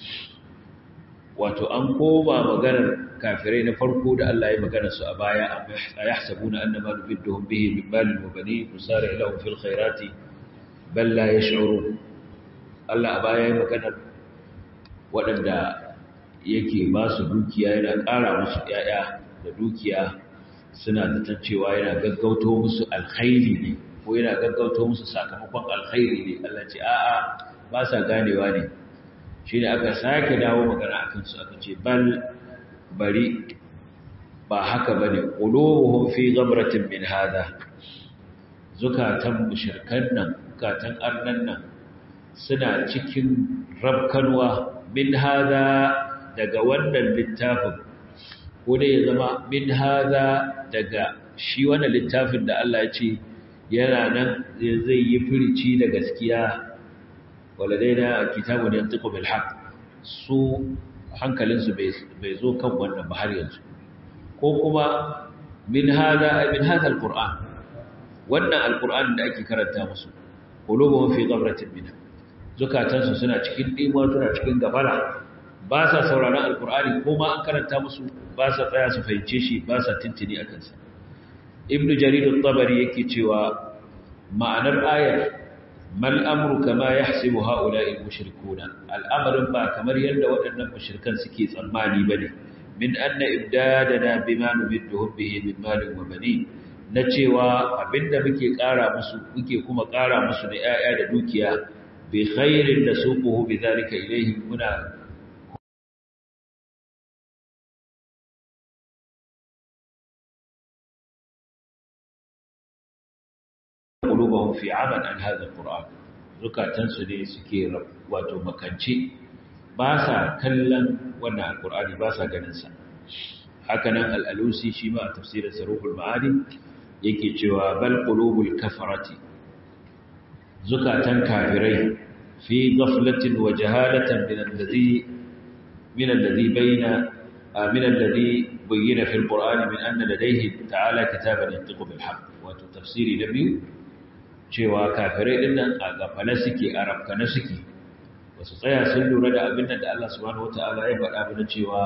wato an koma maganar kafirai na farko da Allah ya magana su a baya a yahsabuna annama nubidduhum bihi min malin wa banin nusari lahum fil khairati bal la yash'urun Allah a baya ya magana waɗanda yake ba su dukiya yana ƙara musu ƴaƴa da dukiya suna zaton cewa yana gaggauto musu alkhairi ne ko yana gaggauto musu sakamakon alkhairi ne Allah ce a'a ba sa ganewa ne shi ne aka sake dawo magana a kansu aka ce bal bari ba haka ba ne ƙulubuhun fi gamratin min hada zukatan mushirkan nan zukatan arnan nan suna cikin rabkanwa min hada daga wannan littafin ko dai ya zama min hada daga shi wannan littafin da Allah ya ce yana nan zai yi firici da gaskiya waladaina kitabun yantiqu bil haqq su hankalinsu bai zo kan wannan ba har yanzu ko kuma min hada min hada alquran wannan alquran da ake karanta musu qulubuhum fi ghamratin min zukatansu suna cikin dimuwa suna cikin gafara ba sa sauraron alqurani ko ma an karanta musu ba sa tsaya su fahimce shi ba sa tintini akan sa ibnu jarir at-tabari yake cewa ma'anar ayar mal amru kama yahsibu haula'i mushrikuna al'amarin ba kamar yadda waɗannan mushrikan suke tsammani bane min anna ibdadana bima nubidduhum bihi min malin wa banin na cewa abinda muke ƙara musu muke kuma ƙara musu da 'ya'ya da dukiya bi khairin da suquhu bi zalika ilayhi muna qulubuhum fi 'aman an hadha al-qur'an zukatansu ne suke wato makance ba sa kallon wannan alkur'ani ba sa ganinsa hakanan al'alusi shi ma a tafsirin saruful ma'adi yake cewa bal qulubul kafarati zukatan kafirai fi ghaflatin wa jahalatan min alladhi min alladhi bayna min alladhi bayyana fil qur'ani min anna ladayhi ta'ala kitaban yantiqu bil haqq wato tafsiri da biyu cewa kafirai din nan a gafala suke a rafkana suke ba su tsaya sun lura da abin da Allah subhanahu wata'ala ya faɗa mana cewa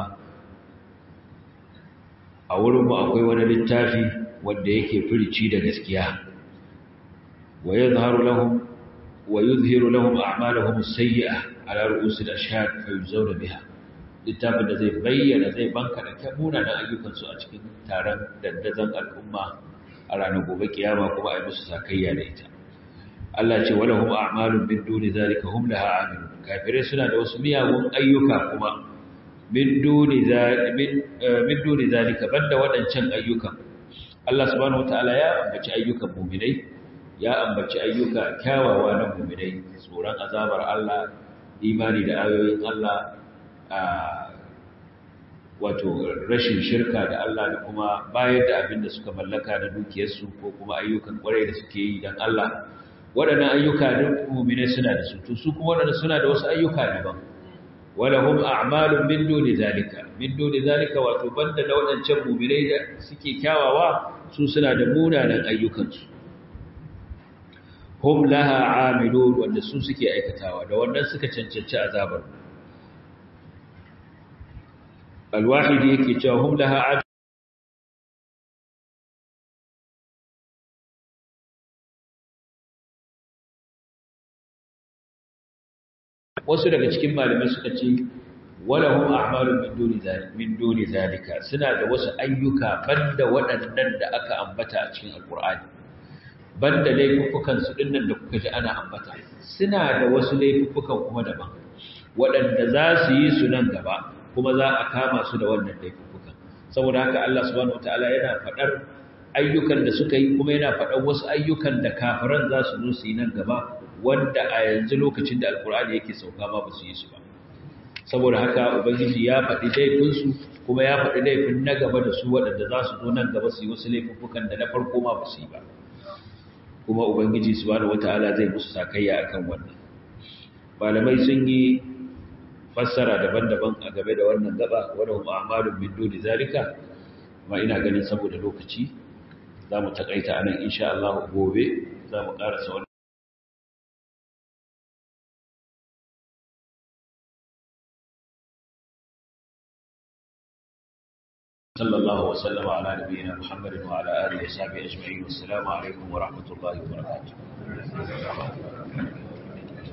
a wurinmu akwai wani littafi wanda yake firici da gaskiya wa yadhharu lahum wa yudhhiru lahum a'malahum as-sayyi'ah ala ru'us al-ashhad fa yuzawna biha littafin da zai bayyana zai banka da kabuna da ayyukansu a cikin taron dandazon al'umma a ranar gobe kiyama kuma a yi musu sakayya da ita Allah ce wala hum a'malun min duni zalika hum laha amilun kafirai suna da wasu miyagun ayyuka kuma min duni zalika min duni zalika banda wadancan ayyukan Allah subhanahu wataala ya ambaci ayyukan mu'minai ya ambaci ayyuka kyawawa na mu'minai tsoron azabar Allah imani da ayoyin Allah wato rashin shirka da Allah da kuma bayar da abin da suka mallaka na dukiyarsu ko kuma ayyukan kwarai da suke yi don Allah waɗannan ayyuka duk mu'minai suna da su to su kuma waɗannan suna da wasu ayyuka daban walahum a'malun min duni zalika min duni zalika wato banda da waɗancan mu'minai da suke kyawawa su suna da munanan ayyukansu hum laha amilun wanda su suke aikatawa da wannan suka cancanci azabar alwahidi yake cewa hum laha wasu daga cikin malamai suka ce walahum a'malun min duni zalika min duni zalika suna da wasu ayyuka banda waɗannan da aka ambata a cikin alqur'ani banda laifukan su dinnan da kuka ji ana ambata suna da wasu laifukan kuma daban waɗanda za su yi su nan gaba kuma za a kama su da wannan laifukan saboda haka Allah subhanahu wataala yana faɗar ayyukan da suka yi kuma yana faɗar wasu ayyukan da kafiran za su zo su yi nan gaba wanda a yanzu lokacin da alkur'ani yake sauka ma ba su yi su ba saboda haka ubangiji ya faɗi laifinsu kuma ya faɗi laifin na gaba da su waɗanda za su zo nan gaba su yi wasu laifuffukan da na farko ma ba su yi ba kuma ubangiji subhanahu wata'ala zai musu sakayya akan wannan malamai sun yi fassara daban-daban a game da wannan gaba wadda hum a'malun min duni zalika amma ina ganin saboda lokaci za mu takaita anan insha Allah gobe za mu karasa wannan صلى الله وسلم على نبينا محمد وعلى آله وصحبه أجمعين والسلام عليكم ورحمة الله وبركاته